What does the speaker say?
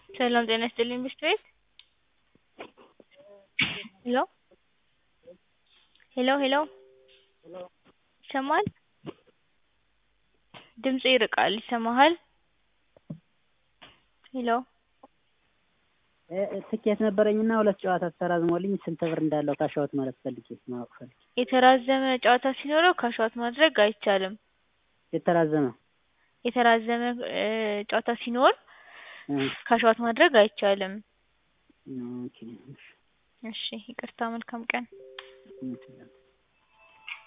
ሰላም ጤና ይስጥልኝ ብስት ቤት ሄሎ ሄሎ ሄሎ ይሰማል ድምጽህ ይርቃል ይሰማሃል ሄሎ ትኬት ነበረኝና ሁለት ጨዋታ ተራዝሞልኝ ስንት ብር እንዳለው ካሽ አውት ማለት ፈልጌ ማወቅ ፈልጌ የተራዘመ ጨዋታ ሲኖረው ካሽ አውት ማድረግ አይቻልም የተራዘመ የተራዘመ ጨዋታ ሲኖር ካሽ አውት ማድረግ አይቻልም ኦኬ እሺ ይቅርታ መልካም ቀን እሺ